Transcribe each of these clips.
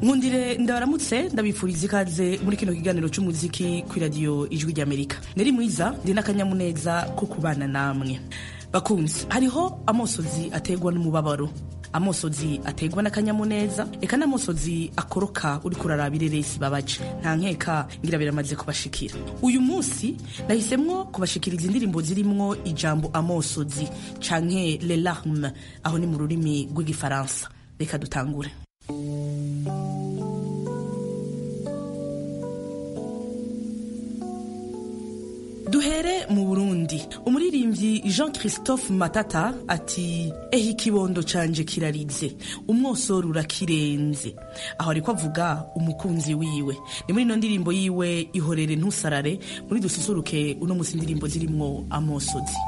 nkundire ndabaramutse ndabifuriza ikaze muri kino kiganiro cy'umuziki ku iradiyo ijwi ry'amerika nari mwiza ndi n'akanyamuneza ko kubana namwe bakunzi hariho amosozi ategwa n'umubabaro amosozi ategwa n'akanyamuneza reka n'amosozi akoroka uri kuraraba ireresi babaje nta nkeka ngira biramaze kubashikira uyu munsi nahisemwo kubashikiriza indirimbo zirimwo ijambo amosozi canke le larme aho ni mu rurimi rw'igifaransa reka dutangure duhere mu burundi umuririmbyi jean christophe matata ati ehe ikibondo canje kirarize umwosoro urakirenze aho ariko avuga umukunzi wiwe ni muri ino ndirimbo yiwe ihorere ntusarare muri dususuruke uno musi indirimbo zirimwo amosozi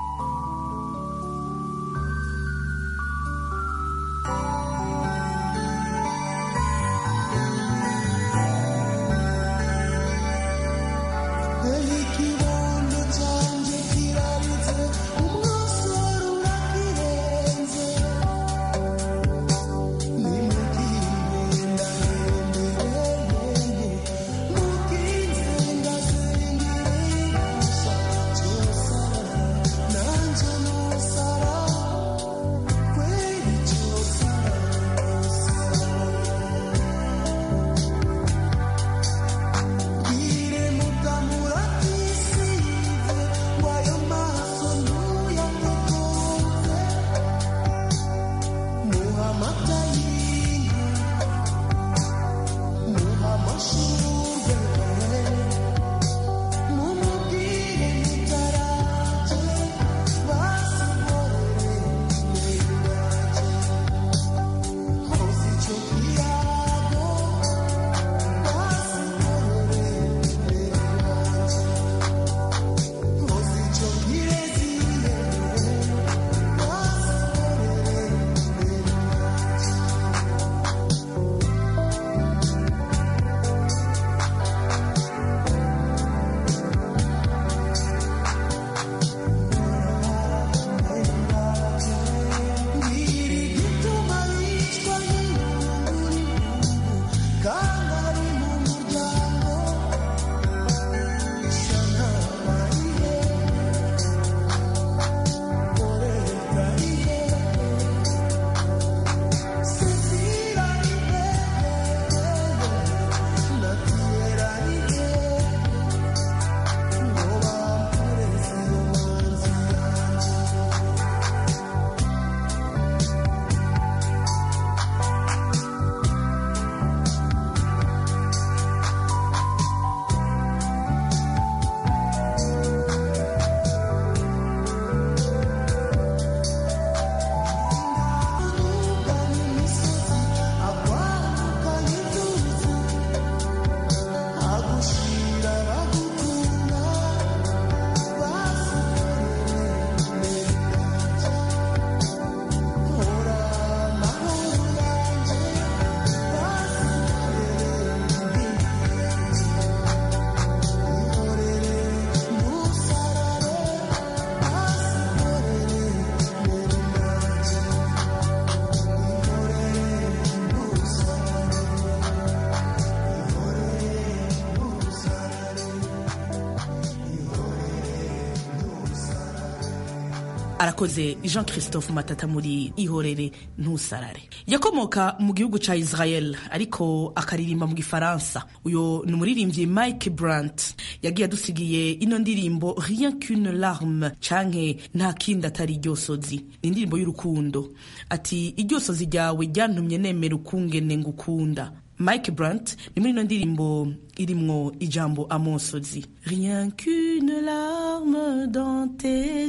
arakoze jean christophe matata muri ihorere ntusarare yakomoka mu gihugu ca israel ariko akaririmba mu gifaransa uyo ni umuririmbyi mike brant yagiye adusigiye ino ndirimbo rien qu'une larme canke nta kindi atari iryosozi ni indirimbo y'urukundo ati iryosozi ryawe ryantumye nemera ukungene ngukunda mike brant ni muri ino ndirimbo irimwo ijambo amosozi rien qu'une larme dans tes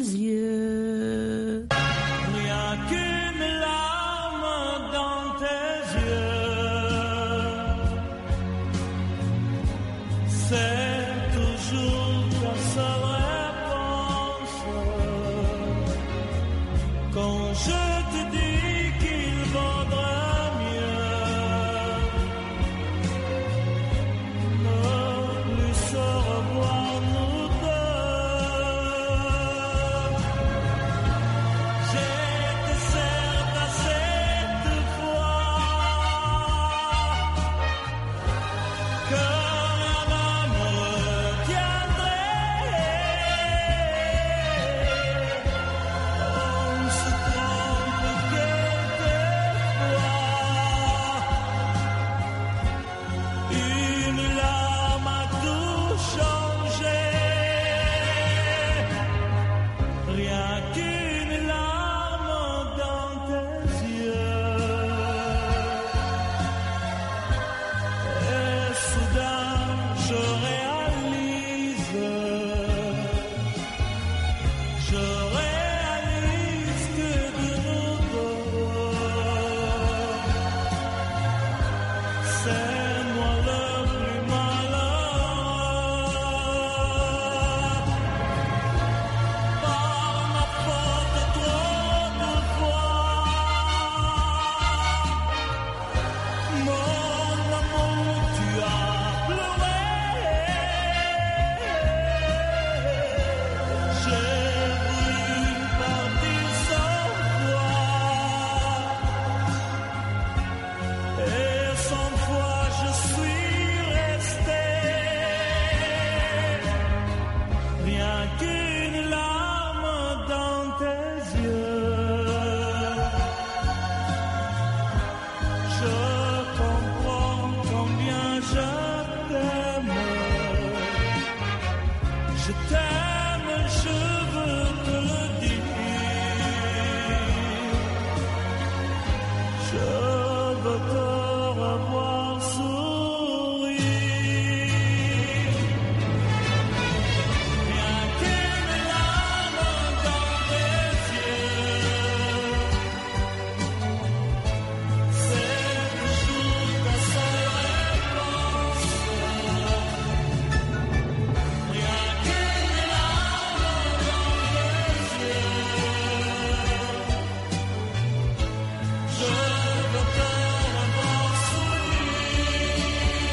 yeux Rien qu'une larme dans tes yeux, c'est toujours ta seule réponse. Quand je te dis qu'il vaudrait mieux ne plus se revoir nous deux. J'étais certes à cette fois Je t'aime, je veux te le dire. Je veux te revoir sourire. Rien qu'une larme dans les yeux. C'est toujours ta seule réponse. Rien qu'une larme dans les yeux. Je veux te revoir sourire.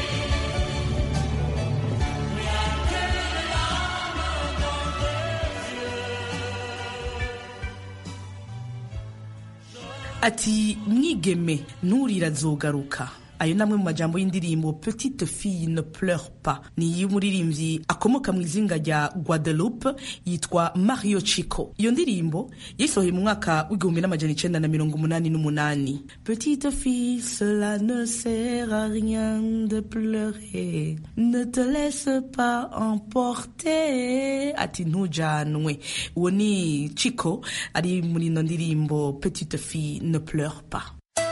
Rien qu'une larme dans ati mwigeme nturira azogaruka ayo ni amwe mu majambo y'indirimbo petite fille ne pleure pas ni iy'umuririmbyi akomoka mu izinga rya guadeloupe yitwa mario chico iyo ndirimbo yayisohoye mu mwaka w'igihumbi n'amajana icenda na mirongo umunani n'umunani petite fille cela ne sert à rien de pleurer ne te laisse pas emporter ati ntujanwe uwo ni chico ari muri ino ndirimbo petite fille ne pleure pas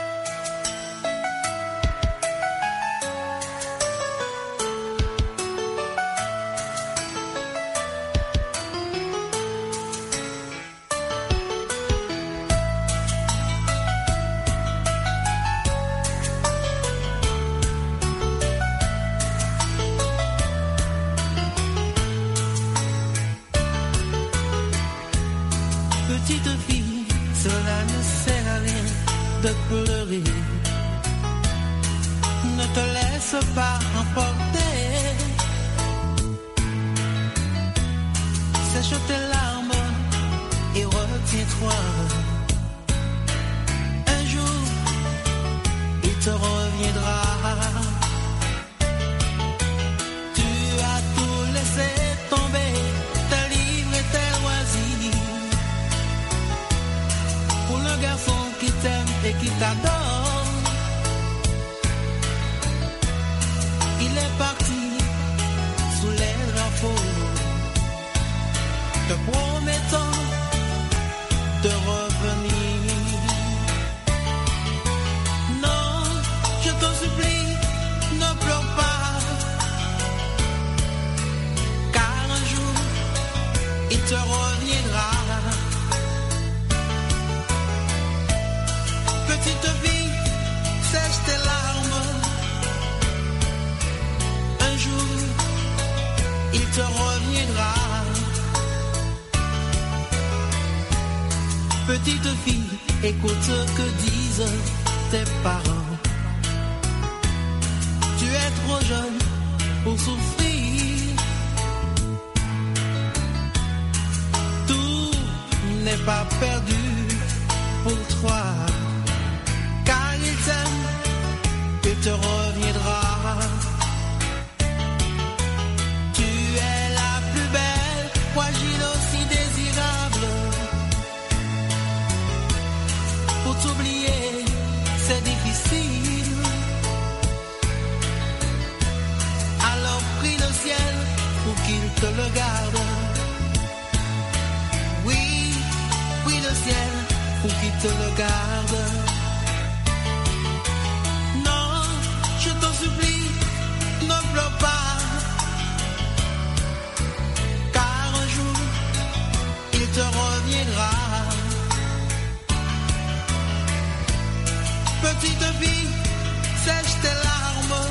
Petite fille, cela ne sert à rien de pleurer. Ne te laisse pas emporter. Sèche tes larmes et retiens-toi. Un jour, il te reviendra. Tu as tout laissé tomber, tes livres et tes loisirs. Pour le garçon qui t'aime et qui t'adore. Il est parti sous les drapeaux, te promettant de revenir. Non, je t'en supplie, ne pleure pas, car un jour il te reviendra. Petite fille, sèche tes larmes. Un jour, il te reviendra. Petite fille, écoute ce que disent tes parents. Tu es trop jeune pour souffrir. Tout n'est pas perdu pour toi car il t'aime, il te reviendra. Tu es la plus belle, fragile aussi désirable. Pour t'oublier, c'est difficile. Alors prie le ciel pour qu'il te le garde. Oui, prie le ciel pour qu'il te le garde. Non, je t'en supplie, ne pleure pas. Car un jour, il te reviendra. Petite fille, sèche tes larmes.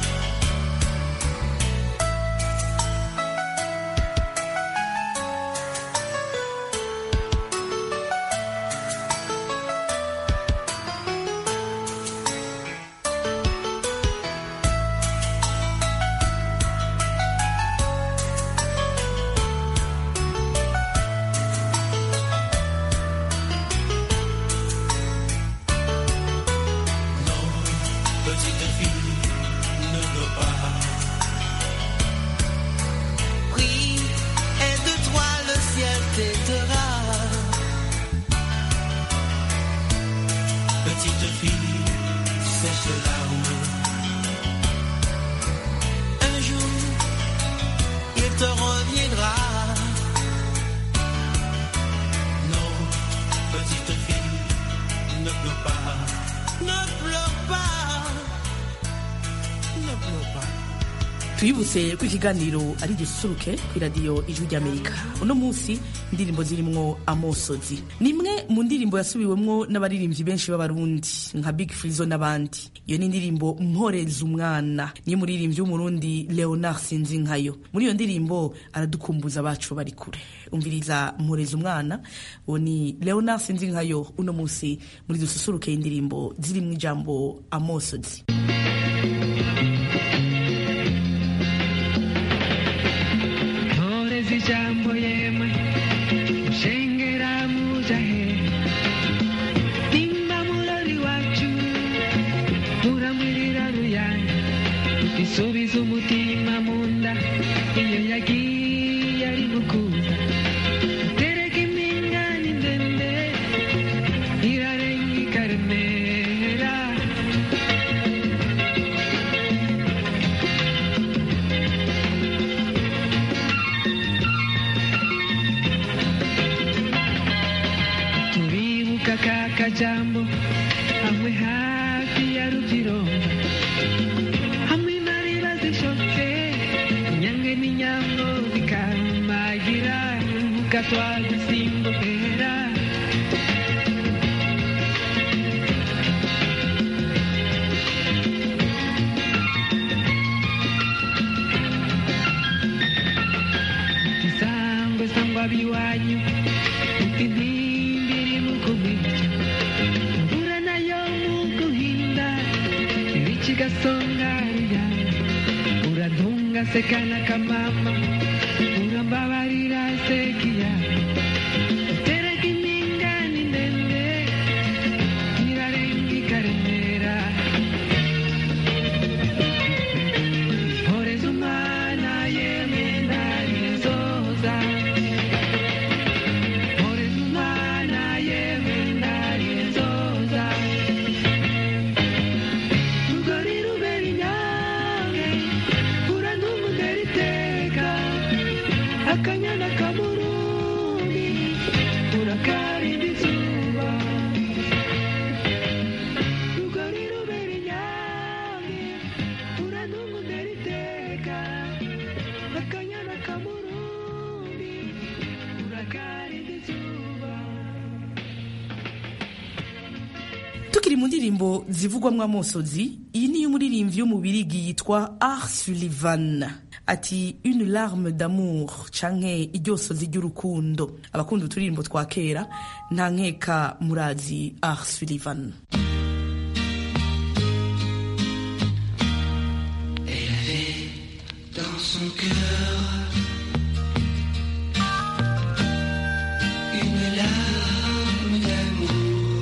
Petite fille, ne pleure pas. Prie, et de toi le ciel t'aidera. Petite fille, sèche tes larmes. Un jour, il te reviendra. tuyibutse ko ikiganiro ari gisusuruke ku iradiyo ijwi ry'amerika uno munsi indirimbo zirimwo amosozi ni imwe mu ndirimbo yasubiwemwo n'abaririmbyi benshi b'abarundi nka big frizo n'abandi iyo ni indirimbo mporeza umwana niyo muririmbyi w'umurundi leonard sinzinkayo muri iyo ndirimbo aradukumbuza abacu bari kure umviriza mporeza umwana uwo ni leonard sinzinkayo uno munsi muri dususuruke indirimbo zirimwo ijambo amosozi Torezi ijambo yemwe mushengera muja he nimba murori wacu muramwirira ruyange isubiza umutima mu nda iyo yagiye ari gukuza tereka impingane ndende irarenga ikaremera turibuka ka kajambo hamwe hafi ya rubyirongo hamwe nariba zishotse inyange n'inyambo bikarumagira gatwadusimbukera isangwe sangwa biwanyu uti ntimbiri mu kubica imvura nayo mu guhinda ibiki gasonga ruyange uradunga sekana kamama urambabarira sekiya utereka impingane ndende irarenga ikaremera horeza umwana yemwe ndarizoza horeza umwana yemwe ndarizoza rugori rubera inyange urandumudera iteka akanyana kamurundi urakarinda izuba rugori rubera inyange urandumudera iteka akanyana kamurundi urakarinda izuba tukiri mu ndirimbo zivugwamwo amosozi iyi niyo umuririmbyi w'umubirigi yitwa art sullivan ati une larme d'amour canke iryosozi ry'urukundo abakunda uturirimbo twa kera nta nkeka murazi art sullivan dans son cœur une larme d'amour,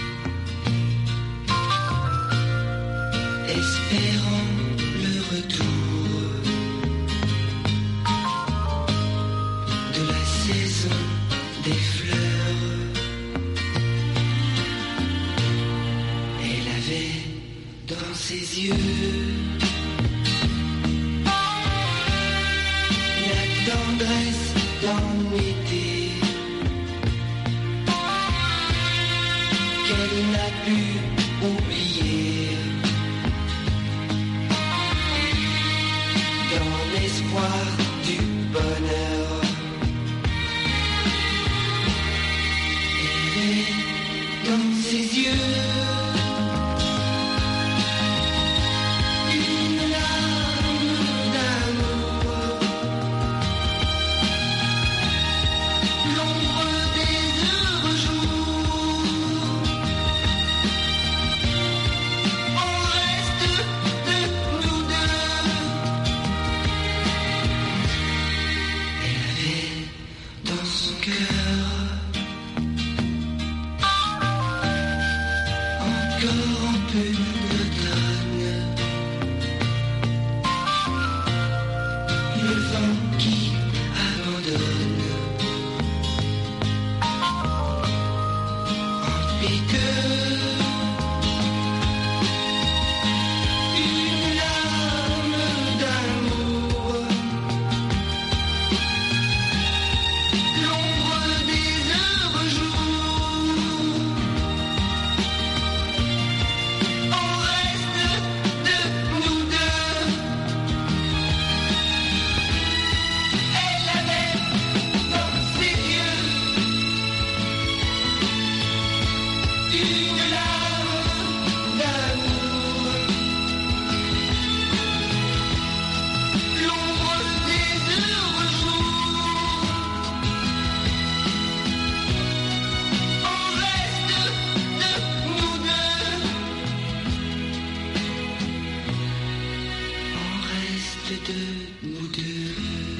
espérant le retour de la saison des fleurs. Elle avait dans ses yeux la tendresse d'un été qu'elle n'a pu oublier dans l'espoir du bonheur. Elle est dans ses yeux une larme d'amour. L'ombre des heureux jours. On reste de nous deux. Elle avait dans son cœur encore un peu d'automne. Le vent qui abandonne. En piqueux. Une larme d'amour. L'ombre des heureux jours. On reste de nous deux. écouter.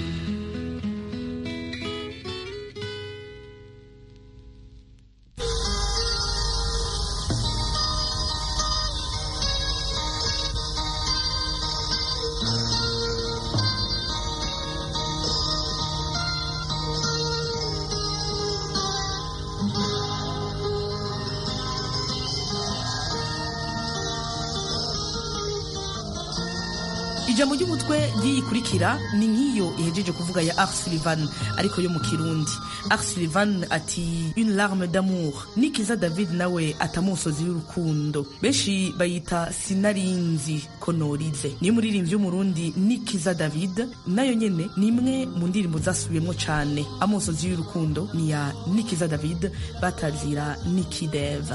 ijambo ry'umutwe ry'iyikurikira ni nk'iyo ihejeje kuvuga ya Ars Sullivan ariko yo mu kirundi Ars Sullivan ati une larme d'amour nikiza David nawe atamusozi y'urukundo benshi bayita sinarinzi ko norize niyo muririmbyi w'umurundi nikiza David nayo nyene ni imwe mu ndirimbo zasubiyemwo cane amusozi y'urukundo ni ya nikiza David batazira nikideva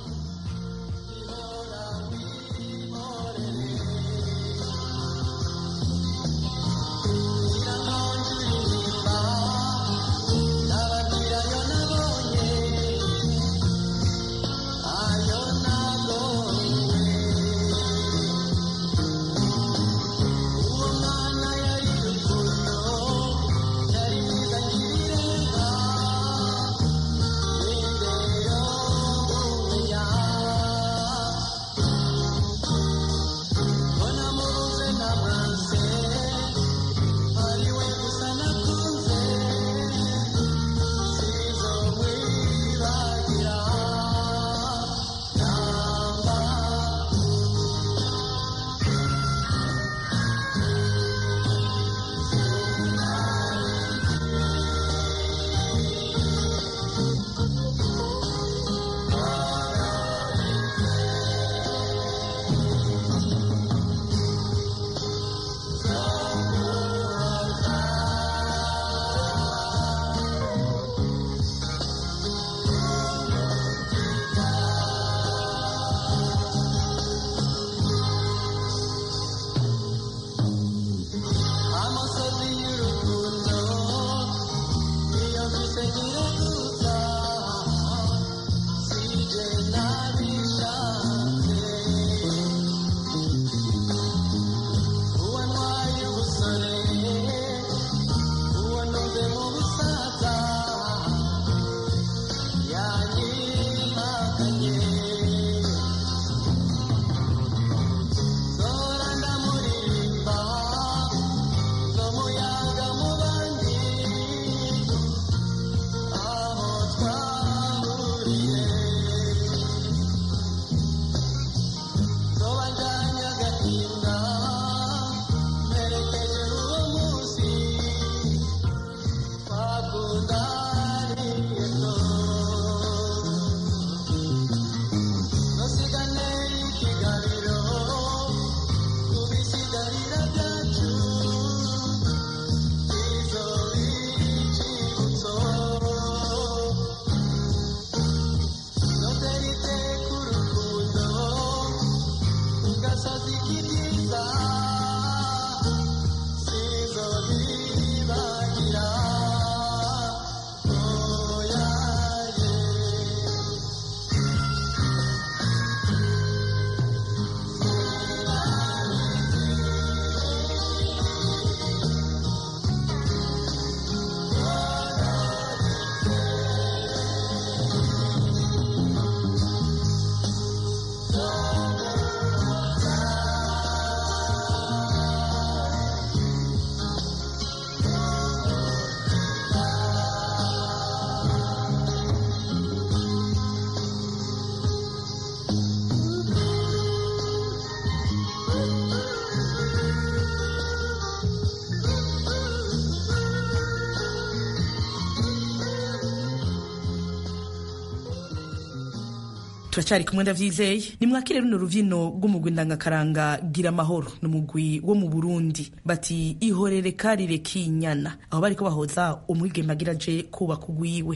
turacyari kumwe ndavyizeye nimwakire runo ruvyino rw'umugwi ndangakaranga gira amahoro ni umugwi wo mu burundi bati ihorere karire kinyana aho bariko bahoza umwigeme agira aje kubaka ugwiwe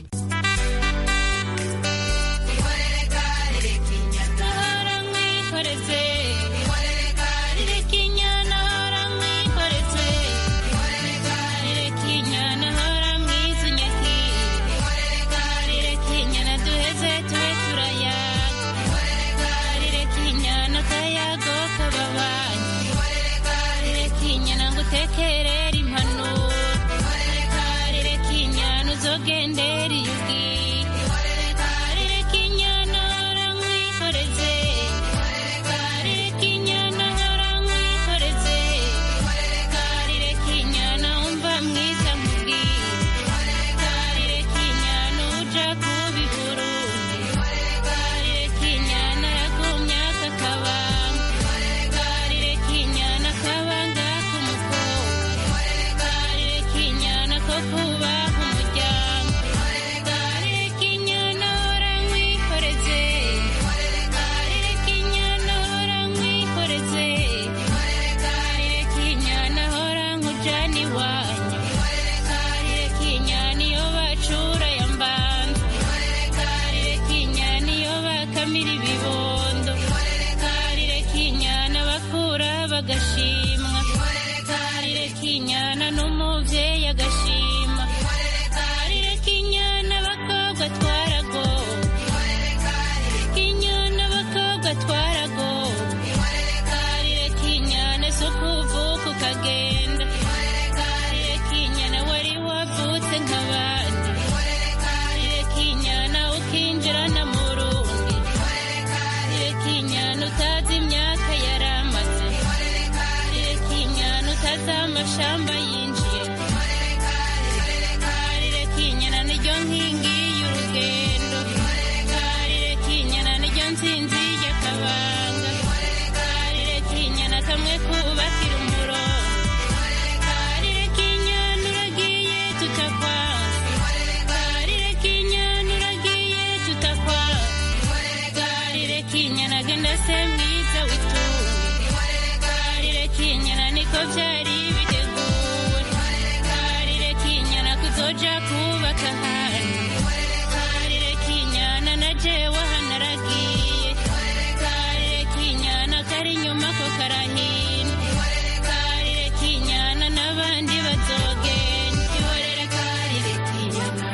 tekerera ko kubaha umuryango reka inyana hora nkwikoreze reka inyana hora nkwikoreze reka inyana hora nkujana iwanyu reka inyana iyo bacura ya mbanza reka inyana iyo bakamira ibibondo reka inyana bakura bagashimwa reka inyana n'umubyeyi agashima reka inyana abakobwa twaragowe inyana abakobwa twaragowe reka inyana so kuvuka ukagenda reka inyana wari wavutse nk'abandi reka inyana ukinjirana mu rundi reka inyana utazi imyaka yaramaze reka inyana utazi amashamba yinjiye reka inyana niryo nkingi y'urugendo reka inyana niryo nsinzi y'akabanga reka inyana kamwe kubakira umurongo reka inyana uragiye tutakwanze reka inyana uragiye tutakwanze reka inyana genda se mwiza witunge reka inyana niko byari biteguwe reka inyana kuzoja kubaka ahandi reka inyana na jewe hanaragiye reka inyana kari inyuma ko karahina reka inyana n'abandi bazogenda ihorere kari reka inyana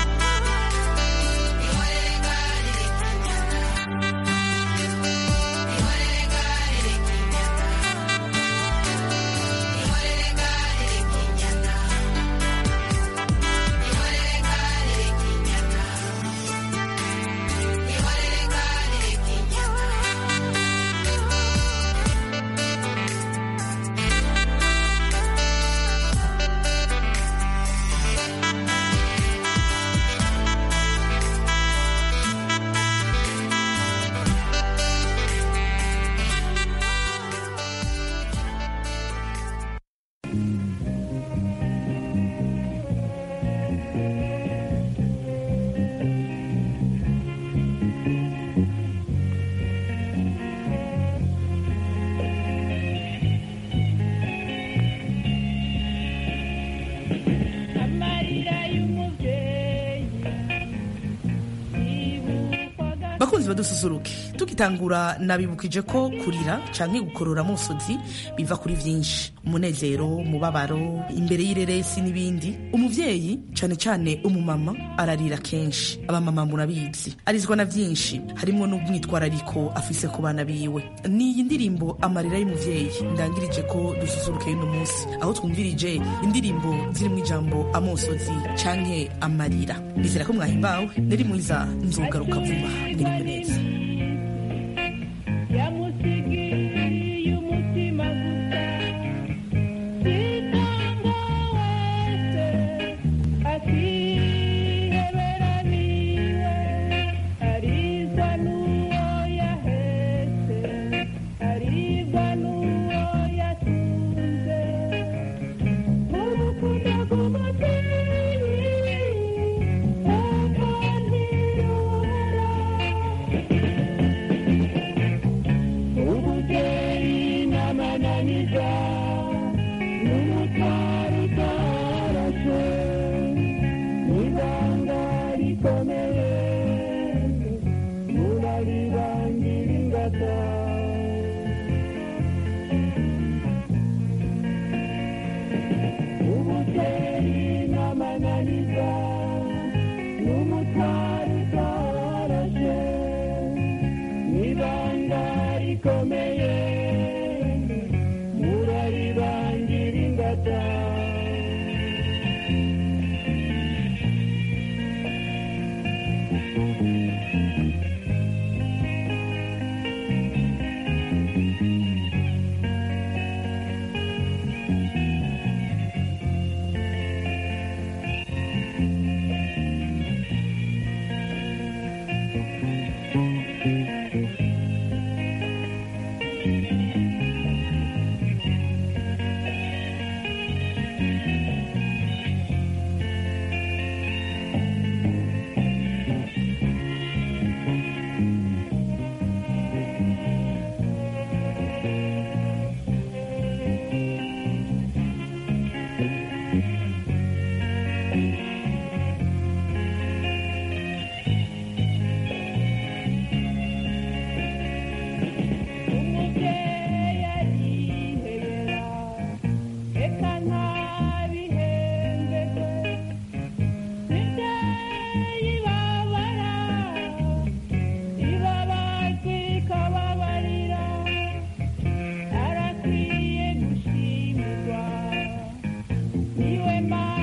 amarira y'umubyeyi bakunzi badususuruke tugitangura nabibukije ko kurira canke gukorora musozi biva kuri vyinshi umunezero umubabaro imbere y'ireresi n'ibindi umuvyeyi cane cane umumama ararira kenshi abamama murabizi arizwa na vyinshi harimwo n'umwitwarariko afise ku bana biwe niyi ndirimbo amarira y'umuvyeyi ndangirije ko dususuruke y'uno munsi aho twumvirije indirimbo zirimwo ijambo amosozi canke amarira nizera ko mwahimbawe nari mwiza nzogaruka vuba mwiriwe neza yamusigiye umutima gusa sitanga wese akihebera niwe arizwa n'uwo yahetse aribwa n'uwo yatunze urukundo rw'umubyeyi ntabwo ntirura niwe mana